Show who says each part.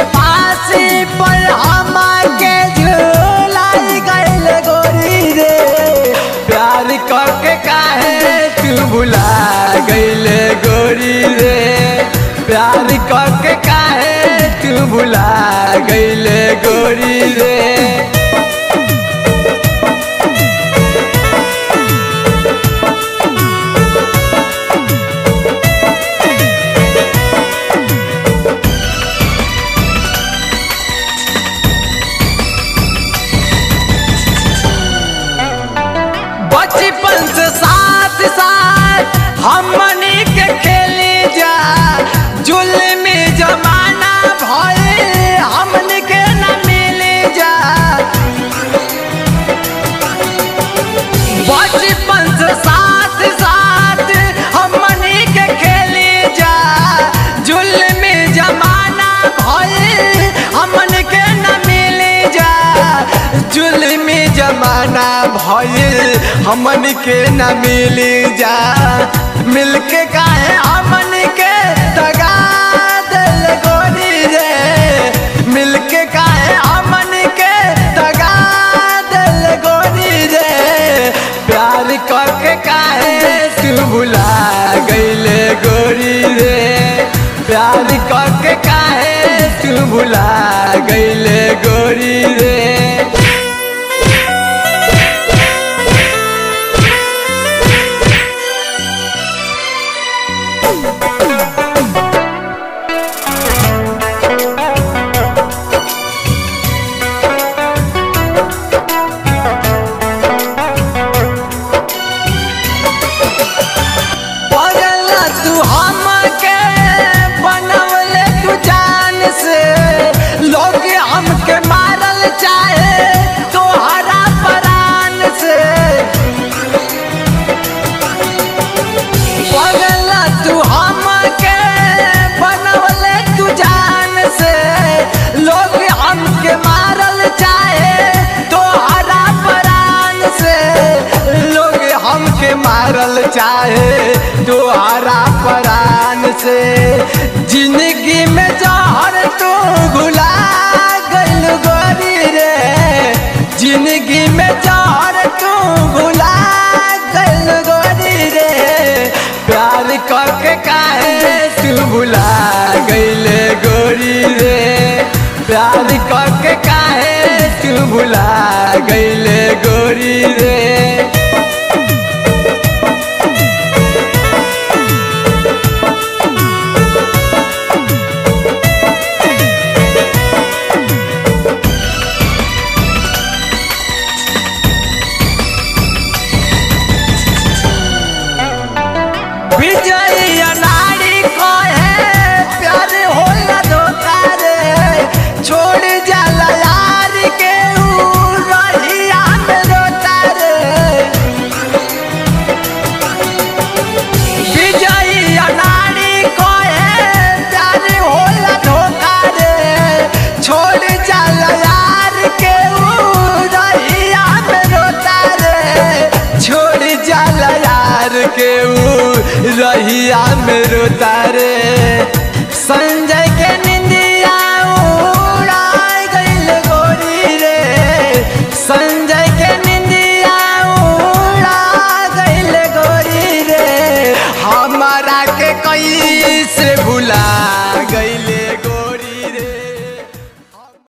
Speaker 1: फांसी पर हमके झूलाई गइल गोरी रे प्यार करके काहे तू भुला गइल गोरी रे प्यार करके काहे तू भुला गइल गोरी रे बचपन से साथ साथ हमनी के खेली जा जुल्मी जमाना भय हमनी के न मिली जा बचपन से साथ साथ हमनी के खेली जा जुल्मी जमाना भय हमनी के न मिली जा जुल्मी जमाना भइल हमन के न मिली जा मिलके काहे हमन के दगा दिल गोरी रे मिलके काहे हमन के दगा दिल गोरी रे प्यार करके काहे तू भुला गइले गोरी रे प्यार करके काहे तू भुला गइले गोरी रे पगला तू हमके बनवले तू जान से लोग हमके मारल चाहे तोहरा परान से पगला तू हमके बनवले तू जान से लोग हमके मारल चाहे तोहरा परान से लोग हमके मारल चाहे तोहरा परान से जिंदगी में जहर तू घुला गइल गोरी रे जिंदगी में जहर तू घुला गइल गोरी रे प्यार करके काहे तू भुला गइले गोरी रे प्यार करके काहे तू भुला गइले गोरी रे विजय नारी को है प्यार होला धोखा रे छोड़ जाला यार के ऊ रहिया में रोता रे विजय नारी को है प्यार होला धोखा रे छोड़ जाला यार के ऊ रहिया में रोता रे छोड़ जाला यार के ऊ रहिया में रोता रे संजय